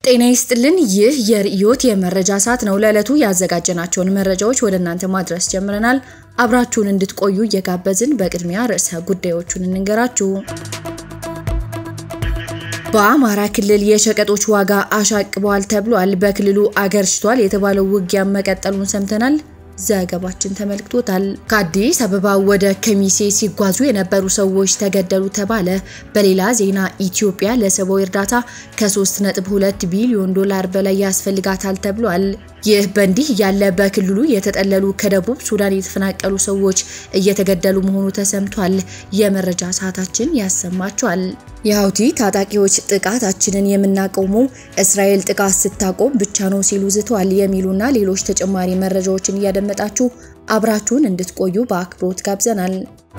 ጤና ይስጥልን። ይህ የርዕዮት የመረጃ ሰዓት ነው። ለዕለቱ ያዘጋጀናቸውን መረጃዎች ወደ እናንተ ማድረስ ጀምረናል። አብራችሁን እንድትቆዩ እየጋበዝን በቅድሚያ ርዕሰ ጉዳዮቹን እንንገራችሁ። በአማራ ክልል የሸቀጦች ዋጋ አሻቅበዋል ተብሏል። በክልሉ አገርሽቷል የተባለው ውጊያ መቀጠሉን ሰምተናል። ዘገባችን ተመልክቶታል። ከአዲስ አበባ ወደ ከሚሴ ሲጓዙ የነበሩ ሰዎች ተገደሉ ተባለ። በሌላ ዜና ኢትዮጵያ ለሰብአዊ እርዳታ ከ3.2 ቢሊዮን ዶላር በላይ ያስፈልጋታል ተብሏል። ይህ በእንዲህ እያለ በክልሉ የተጠለሉ ከደቡብ ሱዳን የተፈናቀሉ ሰዎች እየተገደሉ መሆኑ ተሰምቷል። የመረጃ ሰዓታችን ያሰማቸዋል። የሀውቲ ታጣቂዎች ጥቃታችንን የምናቆመው እስራኤል ጥቃት ስታቆም ብቻ ነው ሲሉ ዝተዋል። የሚሉና ሌሎች ተጨማሪ መረጃዎችን እያደመጣችሁ አብራችሁን እንድትቆዩ በአክብሮት ጋብዘናል።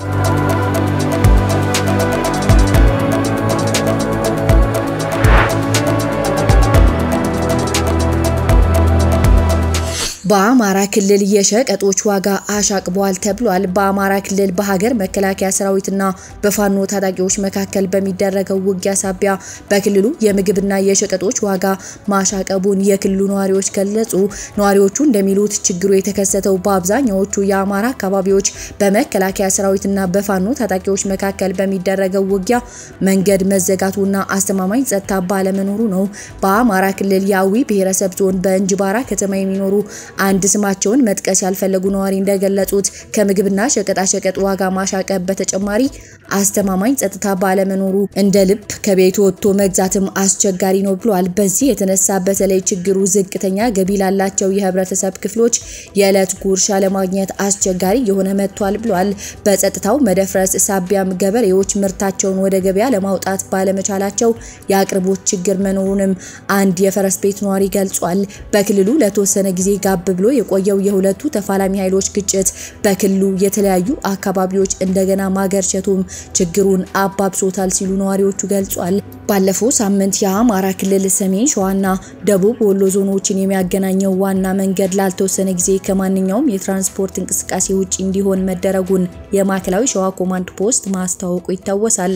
በአማራ ክልል የሸቀጦች ዋጋ አሻቅቧል ተብሏል። በአማራ ክልል በሀገር መከላከያ ሰራዊትና በፋኖ ታጣቂዎች መካከል በሚደረገው ውጊያ ሳቢያ በክልሉ የምግብና የሸቀጦች ዋጋ ማሻቀቡን የክልሉ ነዋሪዎች ገለጹ። ነዋሪዎቹ እንደሚሉት ችግሩ የተከሰተው በአብዛኛዎቹ የአማራ አካባቢዎች በመከላከያ ሰራዊትና በፋኖ ታጣቂዎች መካከል በሚደረገው ውጊያ መንገድ መዘጋቱና አስተማማኝ ጸጥታ ባለመኖሩ ነው። በአማራ ክልል የአዊ ብሔረሰብ ዞን በእንጅባራ ከተማ የሚኖሩ አንድ ስማቸውን መጥቀስ ያልፈለጉ ነዋሪ እንደገለጹት ከምግብና ሸቀጣሸቀጥ ዋጋ ማሻቀብ በተጨማሪ አስተማማኝ ጸጥታ ባለመኖሩ እንደ ልብ ከቤት ወጥቶ መግዛትም አስቸጋሪ ነው ብሏል። በዚህ የተነሳ በተለይ ችግሩ ዝቅተኛ ገቢ ላላቸው የህብረተሰብ ክፍሎች የዕለት ጉርሻ ለማግኘት አስቸጋሪ የሆነ መጥቷል ብሏል። በጸጥታው መደፍረስ ሳቢያም ገበሬዎች ምርታቸውን ወደ ገበያ ለማውጣት ባለመቻላቸው የአቅርቦት ችግር መኖሩንም አንድ የፈረስ ቤት ነዋሪ ገልጿል። በክልሉ ለተወሰነ ጊዜ ጋብ ብሎ የቆየው የሁለቱ ተፋላሚ ኃይሎች ግጭት በክልሉ የተለያዩ አካባቢዎች እንደገና ማገርሸቱም ችግሩን አባብሶታል ሲሉ ነዋሪዎቹ ገልጿል። ባለፈው ሳምንት የአማራ ክልል ሰሜን ሸዋና ደቡብ ወሎ ዞኖችን የሚያገናኘው ዋና መንገድ ላልተወሰነ ጊዜ ከማንኛውም የትራንስፖርት እንቅስቃሴ ውጭ እንዲሆን መደረጉን የማዕከላዊ ሸዋ ኮማንድ ፖስት ማስታወቁ ይታወሳል።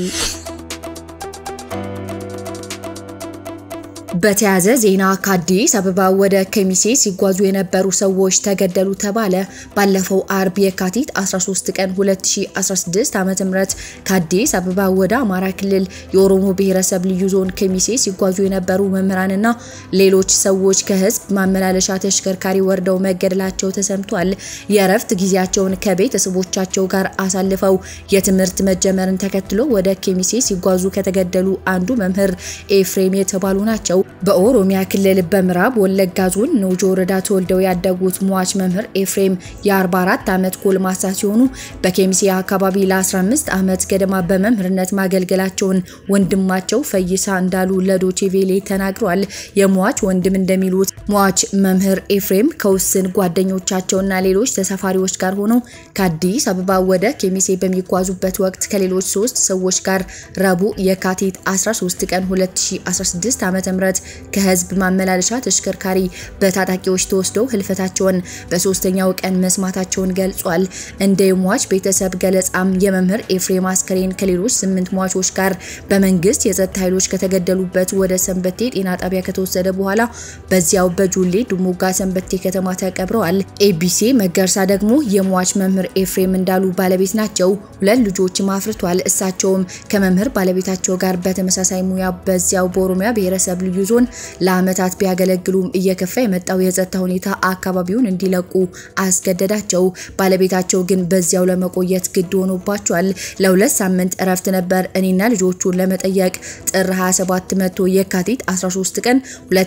በተያያዘ ዜና ከአዲስ አበባ ወደ ከሚሴ ሲጓዙ የነበሩ ሰዎች ተገደሉ ተባለ። ባለፈው አርብ የካቲት 13 ቀን 2016 ዓ.ም ከአዲስ አበባ ወደ አማራ ክልል የኦሮሞ ብሔረሰብ ልዩ ዞን ከሚሴ ሲጓዙ የነበሩ መምህራንና ሌሎች ሰዎች ከህዝብ ማመላለሻ ተሽከርካሪ ወርደው መገደላቸው ተሰምቷል። የእረፍት ጊዜያቸውን ከቤተሰቦቻቸው ጋር አሳልፈው የትምህርት መጀመርን ተከትሎ ወደ ከሚሴ ሲጓዙ ከተገደሉ አንዱ መምህር ኤፍሬም የተባሉ ናቸው። በኦሮሚያ ክልል በምዕራብ ወለጋ ዞን ኖጆ ወረዳ ተወልደው ያደጉት ሟች መምህር ኤፍሬም የ44 ዓመት ጎልማሳ ሲሆኑ በኬሚሴ አካባቢ ለ15 ዓመት ገደማ በመምህርነት ማገልገላቸውን ወንድማቸው ፈይሳ እንዳሉ ለዶቼ ቬሌ ተናግሯል። የሟች ወንድም እንደሚሉት ሟች መምህር ኤፍሬም ከውስን ጓደኞቻቸውና ሌሎች ተሳፋሪዎች ጋር ሆነው ከአዲስ አበባ ወደ ኬሚሴ በሚጓዙበት ወቅት ከሌሎች ሶስት ሰዎች ጋር ረቡዕ የካቲት 13 ቀን 2016 ዓ.ም ከህዝብ ማመላለሻ ተሽከርካሪ በታጣቂዎች ተወስደው ህልፈታቸውን በሶስተኛው ቀን መስማታቸውን ገልጿል። እንደ ሟች ቤተሰብ ገለጻም የመምህር ኤፍሬም አስከሬን ከሌሎች ስምንት ሟቾች ጋር በመንግስት የጸጥታ ኃይሎች ከተገደሉበት ወደ ሰንበቴ ጤና ጣቢያ ከተወሰደ በኋላ በዚያው በጁሌ ድሙጋ ሰንበቴ ከተማ ተቀብረዋል። ኤቢሲ መገርሳ ደግሞ የሟች መምህር ኤፍሬም እንዳሉ ባለቤት ናቸው። ሁለት ልጆችም አፍርቷል። እሳቸውም ከመምህር ባለቤታቸው ጋር በተመሳሳይ ሙያ በዚያው በኦሮሚያ ብሔረሰብ ልዩ ዞን ለአመታት ቢያገለግሉም እየከፋ የመጣው የጸጥታ ሁኔታ አካባቢውን እንዲለቁ አስገደዳቸው። ባለቤታቸው ግን በዚያው ለመቆየት ግድ ሆኖባቸዋል። ለሁለት ሳምንት እረፍት ነበር እኔና ልጆቹን ለመጠየቅ ጥር 27 መቶ የካቲት 13 ቀን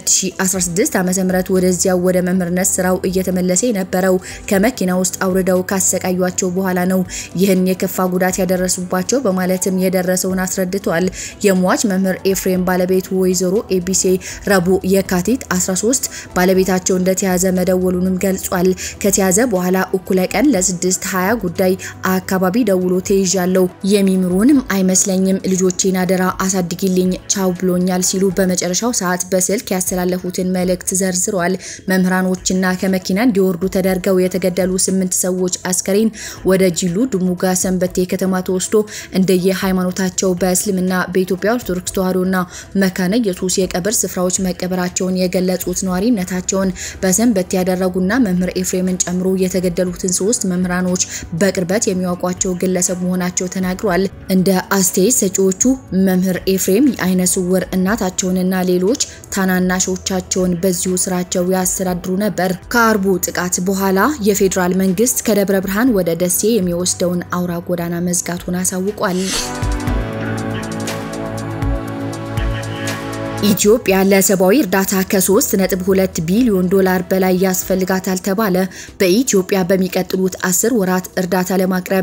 2016 ዓ.ም ወደዚያው ወደ መምህርነት ስራው እየተመለሰ የነበረው ከመኪና ውስጥ አውርደው ካሰቃዩቸው በኋላ ነው ይህን የከፋ ጉዳት ያደረሱባቸው በማለትም የደረሰውን አስረድቷል። የሟች መምህር ኤፍሬም ባለቤት ወይዘሮ ኤቢሴ ረቡዕ የካቲት 13 ባለቤታቸው እንደተያዘ መደወሉንም ገልጿል። ከተያዘ በኋላ እኩለ ቀን ለ620 ጉዳይ አካባቢ ደውሎ ተይዣለሁ፣ የሚምሩንም አይመስለኝም፣ ልጆቼን አደራ አሳድጊልኝ፣ ቻው ብሎኛል ሲሉ በመጨረሻው ሰዓት በስልክ ያስተላለፉትን መልእክት ዘርዝሯል። መምህራኖችና ከመኪና እንዲወርዱ ተደርገው የተገደሉ ስምንት ሰዎች አስከሬን ወደ ጂሉ ድሙጋ ሰንበቴ ከተማ ተወስዶ እንደየ ሃይማኖታቸው በእስልምና በኢትዮጵያ ኦርቶዶክስ ተዋሕዶና መካነ ኢየሱስ የቀብር በመቃብር ስፍራዎች መቀበራቸውን የገለጹት ነዋሪነታቸውን በሰንበት ያደረጉና መምህር ኤፍሬምን ጨምሮ የተገደሉትን ሶስት መምህራኖች በቅርበት የሚያውቋቸው ግለሰብ መሆናቸው ተናግሯል። እንደ አስተያየት ሰጪዎቹ መምህር ኤፍሬም የአይነ ስውር እናታቸውንና ሌሎች ታናናሾቻቸውን በዚሁ ስራቸው ያስተዳድሩ ነበር። ከአርቡ ጥቃት በኋላ የፌዴራል መንግስት ከደብረ ብርሃን ወደ ደሴ የሚወስደውን አውራ ጎዳና መዝጋቱን አሳውቋል። ኢትዮጵያ ለሰብአዊ እርዳታ ከ3.2 ቢሊዮን ዶላር በላይ ያስፈልጋታል ተባለ። በኢትዮጵያ በሚቀጥሉት 10 ወራት እርዳታ ለማቅረብ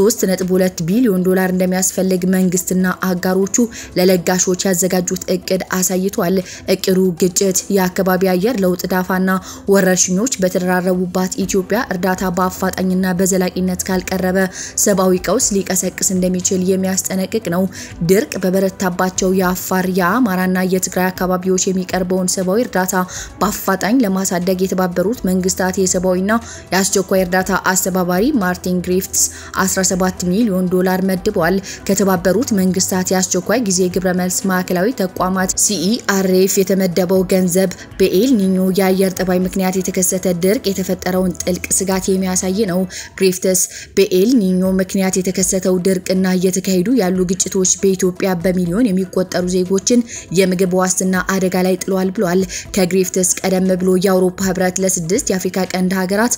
3.2 ቢሊዮን ዶላር እንደሚያስፈልግ መንግስትና አጋሮቹ ለለጋሾች ያዘጋጁት እቅድ አሳይቷል። እቅዱ ግጭት፣ የአካባቢ አየር ለውጥ ዳፋና ወረርሽኞች በተደራረቡባት ኢትዮጵያ እርዳታ በአፋጣኝና በዘላቂነት ካልቀረበ ሰብአዊ ቀውስ ሊቀሰቅስ እንደሚችል የሚያስጠነቅቅ ነው። ድርቅ በበረታባቸው የአፋር የአማራና የትግራይ አካባቢዎች የሚቀርበውን ሰብአዊ እርዳታ በአፋጣኝ ለማሳደግ የተባበሩት መንግስታት የሰብአዊና የአስቸኳይ እርዳታ አስተባባሪ ማርቲን ግሪፍትስ 17 ሚሊዮን ዶላር መድበዋል። ከተባበሩት መንግስታት የአስቸኳይ ጊዜ ግብረ መልስ ማዕከላዊ ተቋማት ሲኢአርኤፍ የተመደበው ገንዘብ በኤል ኒኞ የአየር ጠባይ ምክንያት የተከሰተ ድርቅ የተፈጠረውን ጥልቅ ስጋት የሚያሳይ ነው። ግሪፍትስ በኤል ኒኞ ምክንያት የተከሰተው ድርቅና እየተካሄዱ ያሉ ግጭቶች በኢትዮጵያ በሚሊዮን የሚቆጠሩ ዜጎችን የምግብ ዋስትና አደጋ ላይ ጥሏል ብሏል። ከግሪፍትስ ቀደም ብሎ የአውሮፓ ህብረት ለስድስት የአፍሪካ ቀንድ ሀገራት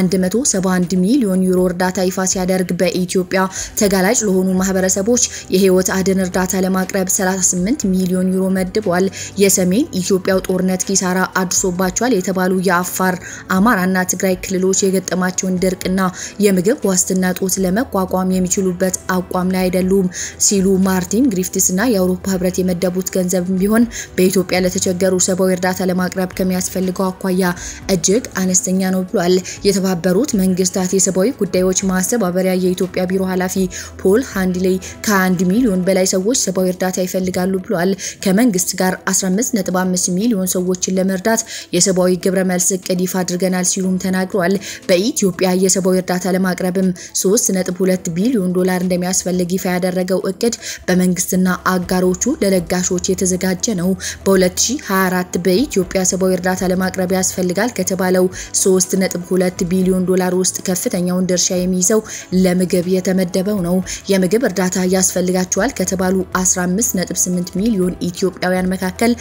171 ሚሊዮን ዩሮ እርዳታ ይፋ ሲያደርግ በኢትዮጵያ ተጋላጭ ለሆኑ ማህበረሰቦች የህይወት አድን እርዳታ ለማቅረብ 38 ሚሊዮን ዩሮ መድቧል። የሰሜን ኢትዮጵያው ጦርነት ኪሳራ አድርሶባቸዋል የተባሉ የአፋር አማራና ትግራይ ክልሎች የገጠማቸውን ድርቅና የምግብ ዋስትና ጦት ለመቋቋም የሚችሉበት አቋም ላይ አይደሉም ሲሉ ማርቲን ግሪፍትስና የአውሮፓ ህብረት የመደቡት ገንዘብ ቢሆን በኢትዮጵያ ለተቸገሩ ሰብአዊ እርዳታ ለማቅረብ ከሚያስፈልገው አኳያ እጅግ አነስተኛ ነው ብሏል። የተባበሩት መንግስታት የሰብአዊ ጉዳዮች ማስተባበሪያ የኢትዮጵያ ቢሮ ኃላፊ ፖል ሃንድሌ ከ1 ሚሊዮን በላይ ሰዎች ሰብአዊ እርዳታ ይፈልጋሉ ብሏል። ከመንግስት ጋር 15.5 ሚሊዮን ሰዎችን ለመርዳት የሰብአዊ ግብረ መልስ እቅድ ይፋ አድርገናል ሲሉም ተናግረዋል። በኢትዮጵያ የሰብአዊ እርዳታ ለማቅረብም 3.2 ቢሊዮን ዶላር እንደሚያስፈልግ ይፋ ያደረገው እቅድ በመንግስትና አጋሮቹ ለለጋሾች የተዘጋጀ ነው። በ2024 በኢትዮጵያ ሰብአዊ እርዳታ ለማቅረብ ያስፈልጋል ከተባለው 3.2 ቢሊዮን ዶላር ውስጥ ከፍተኛውን ድርሻ የሚይዘው ለምግብ የተመደበው ነው። የምግብ እርዳታ ያስፈልጋቸዋል ከተባሉ 15.8 ሚሊዮን ኢትዮጵያውያን መካከል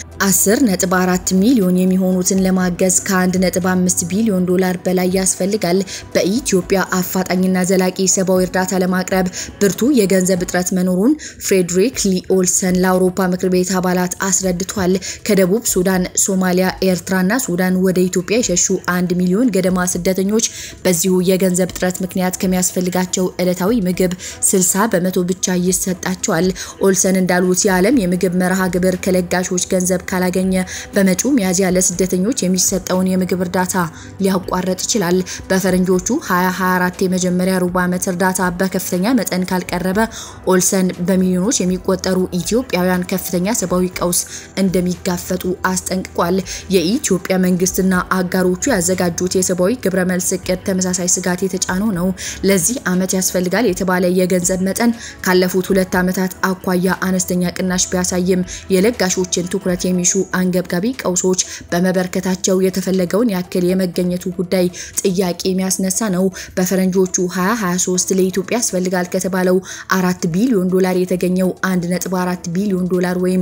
10.4 ሚሊዮን የሚሆኑትን ለማገዝ ከ1.5 ቢሊዮን ዶላር በላይ ያስፈልጋል። በኢትዮጵያ አፋጣኝና ዘላቂ ሰብአዊ እርዳታ ለማቅረብ ብርቱ የገንዘብ እጥረት መኖሩን ፍሬድሪክ ሊ ኦልሰን ለአውሮፓ ምክር ቤት አባላት አስረድቷል። ከደቡብ ሱዳን፣ ሶማሊያ፣ ኤርትራና ሱዳን ወደ ኢትዮጵያ የሸሹ አንድ ሚሊዮን ገደማ ስደተኞች በዚሁ የገንዘብ እጥረት ምክንያት ከሚያስፈልጋቸው ዕለታዊ ምግብ 60 በመቶ ብቻ ይሰጣቸዋል። ኦልሰን እንዳሉት የዓለም የምግብ መርሃ ግብር ከለጋሾች ገንዘብ ካላገኘ በመጪው ሚያዝያ ለስደተኞች የሚሰጠውን የምግብ እርዳታ ሊያቋርጥ ይችላል። በፈረንጆቹ 2024 የመጀመሪያ ሩብ ዓመት እርዳታ በከፍተኛ መጠን ካልቀረበ ኦልሰን በሚሊዮኖች የሚቆጠሩ ኢትዮጵያውያን ከፍተኛ ሰብአዊ ቀውስ እንደሚጋፈጡ አስጠንቅቋል። የኢትዮጵያ መንግስትና አጋሮቹ ያዘጋጁት የሰብአዊ ግብረ መልስ እቅድ ተመሳሳይ ስጋት የተጫነው ነው። ለዚህ ዓመት ያስፈልጋል የተባለ የገንዘብ መጠን ካለፉት ሁለት ዓመታት አኳያ አነስተኛ ቅናሽ ቢያሳይም የለጋሾችን ትኩረት የሚሹ አንገብጋቢ ቀውሶች በመበርከታቸው የተፈለገውን ያክል የመገኘቱ ጉዳይ ጥያቄ የሚያስነሳ ነው። በፈረንጆቹ 2023 ለኢትዮጵያ ያስፈልጋል ከተባለው አራት ቢሊዮን ዶላር የተገኘው 1.4 ቢሊዮን ዶላር ወይም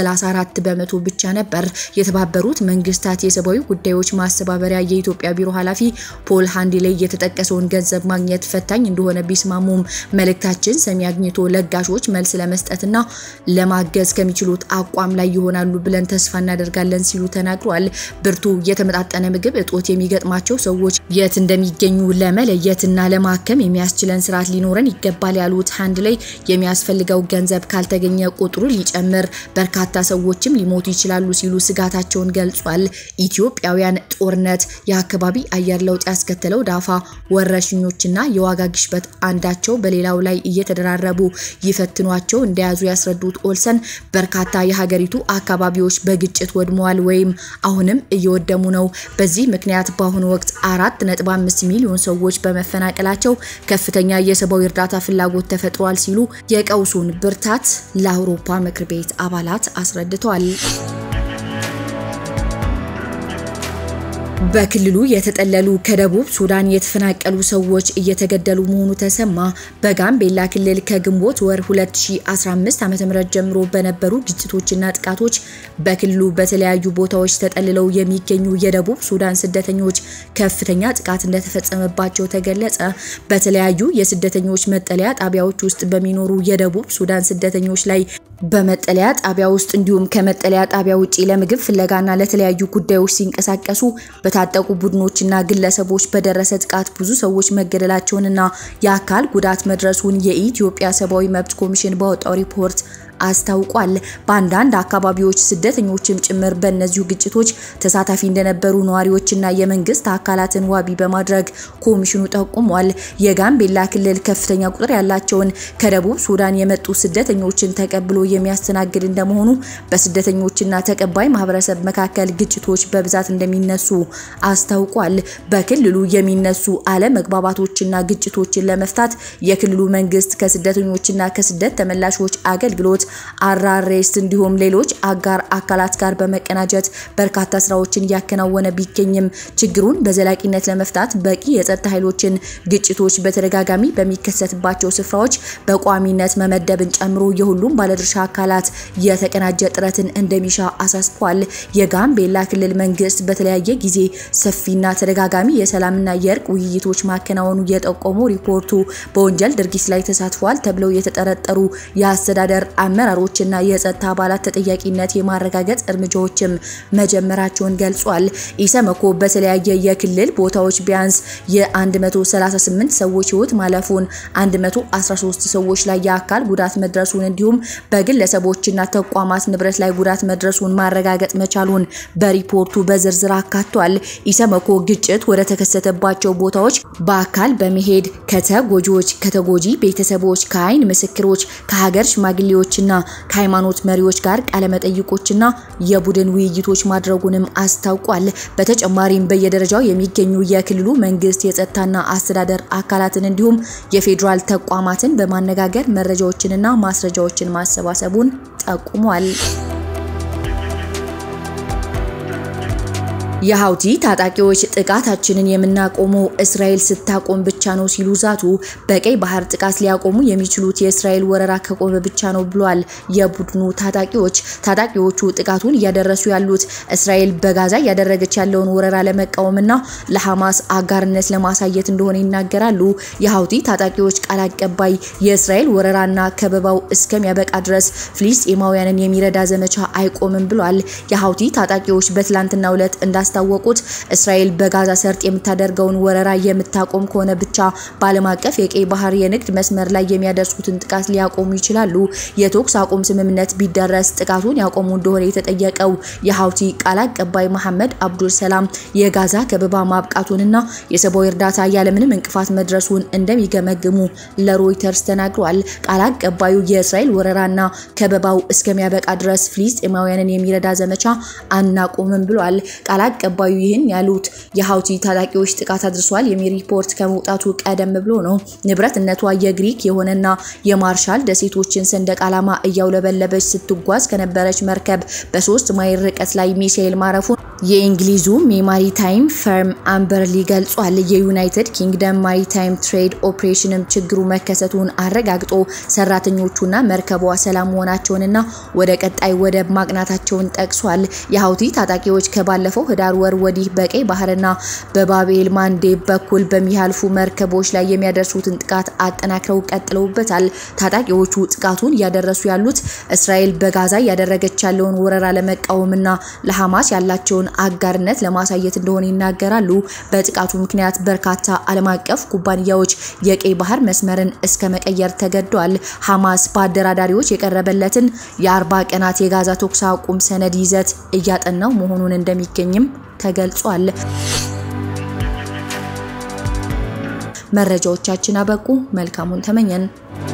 34 በመቶ ብቻ ነበር። የተባበሩት መንግስታት የሰብአዊ ጉዳዮች ማስተባበሪያ የኢትዮጵያ ቢሮ ኃላፊ ፖል ሃንዲሌ የተጠቀሰውን ገንዘብ ማግኘት ፈታኝ እንደሆነ ቢስማሙም መልእክታችን ሰሚ አግኝቶ ለጋሾች መልስ ለመስጠትና ለማገዝ ከሚችሉት አቋም ላይ ይሆናሉ ብለን ተስፋ እናደርጋለን ሲሉ ተናግረዋል። ብርቱ የተመጣጠነ ምግብ እጦት የሚገጥማቸው ሰዎች የት እንደሚገኙ ለመለየትና ለማከም የሚያስችለን ስርዓት ሊኖረን ይገባል ያሉት ሃንዲሌ የሚያስፈልገው ገንዘብ ካልተገኘ ቁጥሩ ሊጨምር በርካታ ሰዎችም ሊሞቱ ይችላሉ ሲሉ ስጋታቸውን ገልጿል። ኢትዮጵያውያን ጦርነት፣ የአካባቢ አየር ለውጥ ያስከተለው ዳፋ፣ ወረርሽኞችና የዋጋ ግሽበት አንዳቸው በሌላው ላይ እየተደራረቡ ይፈትኗቸው እንደያዙ ያስረዱት ኦልሰን በርካታ የሀገሪቱ አካባቢዎች በግጭት ወድመዋል ወይም አሁንም እየወደሙ ነው። በዚህ ምክንያት በአሁኑ ወቅት አራት ነጥብ አምስት ሚሊዮን ሰዎች በመፈናቀላቸው ከፍተኛ የሰብአዊ እርዳታ ፍላጎት ተፈጥሯል ሲሉ የቀውሱን ብርታት ለአውሮፓ ምክር ቤት አባላት አስረድተዋል። በክልሉ የተጠለሉ ከደቡብ ሱዳን የተፈናቀሉ ሰዎች እየተገደሉ መሆኑ ተሰማ። በጋምቤላ ክልል ከግንቦት ወር 2015 ዓ.ም ጀምሮ በነበሩ ግጭቶችና ጥቃቶች በክልሉ በተለያዩ ቦታዎች ተጠልለው የሚገኙ የደቡብ ሱዳን ስደተኞች ከፍተኛ ጥቃት እንደተፈጸመባቸው ተገለጸ። በተለያዩ የስደተኞች መጠለያ ጣቢያዎች ውስጥ በሚኖሩ የደቡብ ሱዳን ስደተኞች ላይ በመጠለያ ጣቢያ ውስጥ እንዲሁም ከመጠለያ ጣቢያ ውጪ ለምግብ ፍለጋና ለተለያዩ ጉዳዮች ሲንቀሳቀሱ በታጠቁ ቡድኖችና ግለሰቦች በደረሰ ጥቃት ብዙ ሰዎች መገደላቸውንና የአካል ጉዳት መድረሱን የኢትዮጵያ ሰብአዊ መብት ኮሚሽን ባወጣው ሪፖርት አስታውቋል። በአንዳንድ አካባቢዎች ስደተኞችም ጭምር በእነዚሁ ግጭቶች ተሳታፊ እንደነበሩ ነዋሪዎችና የመንግስት አካላትን ዋቢ በማድረግ ኮሚሽኑ ጠቁሟል። የጋምቤላ ክልል ከፍተኛ ቁጥር ያላቸውን ከደቡብ ሱዳን የመጡ ስደተኞችን ተቀብሎ የሚያስተናግድ እንደመሆኑ በስደተኞችና ተቀባይ ማህበረሰብ መካከል ግጭቶች በብዛት እንደሚነሱ አስታውቋል። በክልሉ የሚነሱ አለመግባባቶችና ግጭቶችን ለመፍታት የክልሉ መንግስት ከስደተኞችና ከስደት ተመላሾች አገልግሎት አራሬስ እንዲሁም ሌሎች አጋር አካላት ጋር በመቀናጀት በርካታ ስራዎችን እያከናወነ ቢገኝም ችግሩን በዘላቂነት ለመፍታት በቂ የጸጥታ ኃይሎችን ግጭቶች በተደጋጋሚ በሚከሰትባቸው ስፍራዎች በቋሚነት መመደብን ጨምሮ የሁሉም ባለድርሻ አካላት የተቀናጀ ጥረትን እንደሚሻ አሳስቧል። የጋምቤላ ክልል መንግስት በተለያየ ጊዜ ሰፊና ተደጋጋሚ የሰላምና የእርቅ ውይይቶች ማከናወኑ የጠቆመው ሪፖርቱ በወንጀል ድርጊት ላይ ተሳትፏል ተብለው የተጠረጠሩ የአስተዳደር አመራሮችና የጸጥታ አባላት ተጠያቂነት የማረጋገጥ እርምጃዎችም መጀመራቸውን ገልጿል። ኢሰመኮ በተለያየ የክልል ቦታዎች ቢያንስ የ138 ሰዎች ህይወት ማለፉን፣ 113 ሰዎች ላይ የአካል ጉዳት መድረሱን እንዲሁም በግለሰቦችና ተቋማት ንብረት ላይ ጉዳት መድረሱን ማረጋገጥ መቻሉን በሪፖርቱ በዝርዝር አካቷል። ኢሰመኮ ግጭት ወደ ተከሰተባቸው ቦታዎች በአካል በመሄድ ከተጎጂዎች፣ ከተጎጂ ቤተሰቦች፣ ከአይን ምስክሮች፣ ከሀገር ሽማግሌዎችና ከሃይማኖት መሪዎች ጋር ቃለመጠይቆችና የቡድን ውይይቶች ማድረጉንም አስታውቋል። በተጨማሪም በየደረጃው የሚገኙ የክልሉ መንግስት የጸጥታና አስተዳደር አካላትን እንዲሁም የፌዴራል ተቋማትን በማነጋገር መረጃዎችንና ማስረጃዎችን ማሰባሰቡን ጠቁሟል። የሀውቲ ታጣቂዎች ጥቃታችንን የምናቆመው እስራኤል ስታቆም ብቻ ነው ሲሉ ዛቱ። በቀይ ባህር ጥቃት ሊያቆሙ የሚችሉት የእስራኤል ወረራ ከቆመ ብቻ ነው ብሏል የቡድኑ ታጣቂዎች። ታጣቂዎቹ ጥቃቱን እያደረሱ ያሉት እስራኤል በጋዛ እያደረገች ያለውን ወረራ ለመቃወምና ለሐማስ አጋርነት ለማሳየት እንደሆነ ይናገራሉ። የሀውቲ ታጣቂዎች ቃል አቀባይ የእስራኤል ወረራና ከበባው እስከሚያበቃ ድረስ ፍልስጤማውያንን የሚረዳ ዘመቻ አይቆምም ብሏል። የሀውቲ ታጣቂዎች በትላንትናው ዕለት እንዳስ ታወቁት እስራኤል በጋዛ ሰርጥ የምታደርገውን ወረራ የምታቆም ከሆነ ብቻ በዓለም አቀፍ የቀይ ባህር የንግድ መስመር ላይ የሚያደርሱትን ጥቃት ሊያቆሙ ይችላሉ። የተኩስ አቁም ስምምነት ቢደረስ ጥቃቱን ያቆሙ እንደሆነ የተጠየቀው የሀውቲ ቃል አቀባይ መሐመድ አብዱል ሰላም የጋዛ ከበባ ማብቃቱንና የሰብአዊ እርዳታ ያለምንም እንቅፋት መድረሱን እንደሚገመግሙ ለሮይተርስ ተናግሯል። ቃል አቀባዩ የእስራኤል ወረራና ከበባው እስከሚያበቃ ድረስ ፍልስጤማውያንን የሚረዳ ዘመቻ አናቆምም ብሏል። ቃል አቀባዩ ይህን ያሉት የሀውቲ ታጣቂዎች ጥቃት አድርሷል የሚል ሪፖርት ከመውጣቱ ቀደም ብሎ ነው። ንብረትነቷ የግሪክ የሆነና የማርሻል ደሴቶችን ሰንደቅ ዓላማ እያውለበለበች ስትጓዝ ከነበረች መርከብ በሶስት ማይል ርቀት ላይ ሚሳኤል ማረፉን የእንግሊዙ የማሪታይም ፈርም አምበርሊ ገልጿል። የዩናይትድ ኪንግደም ማሪታይም ትሬድ ኦፕሬሽንም ችግሩ መከሰቱን አረጋግጦ ሰራተኞቹና መርከቧ ሰላም መሆናቸውንና ወደ ቀጣይ ወደብ ማቅናታቸውን ጠቅሷል። የሀውቲ ታጣቂዎች ከባለፈው ህዳር ወር ወዲህ በቀይ ባህርና በባቤል ማንዴብ በኩል በሚያልፉ መርከቦች ላይ የሚያደርሱትን ጥቃት አጠናክረው ቀጥለውበታል። ታጣቂዎቹ ጥቃቱን እያደረሱ ያሉት እስራኤል በጋዛ እያደረገች ያለውን ወረራ ለመቃወምና ለሐማስ ያላቸውን አጋርነት ለማሳየት እንደሆነ ይናገራሉ። በጥቃቱ ምክንያት በርካታ ዓለም አቀፍ ኩባንያዎች የቀይ ባህር መስመርን እስከ መቀየር ተገደዋል። ሐማስ በአደራዳሪዎች የቀረበለትን የአርባ ቀናት የጋዛ ተኩስ አቁም ሰነድ ይዘት እያጠናው መሆኑን እንደሚገኝም ተገልጿል። መረጃዎቻችን አበቁ። መልካሙን ተመኘን።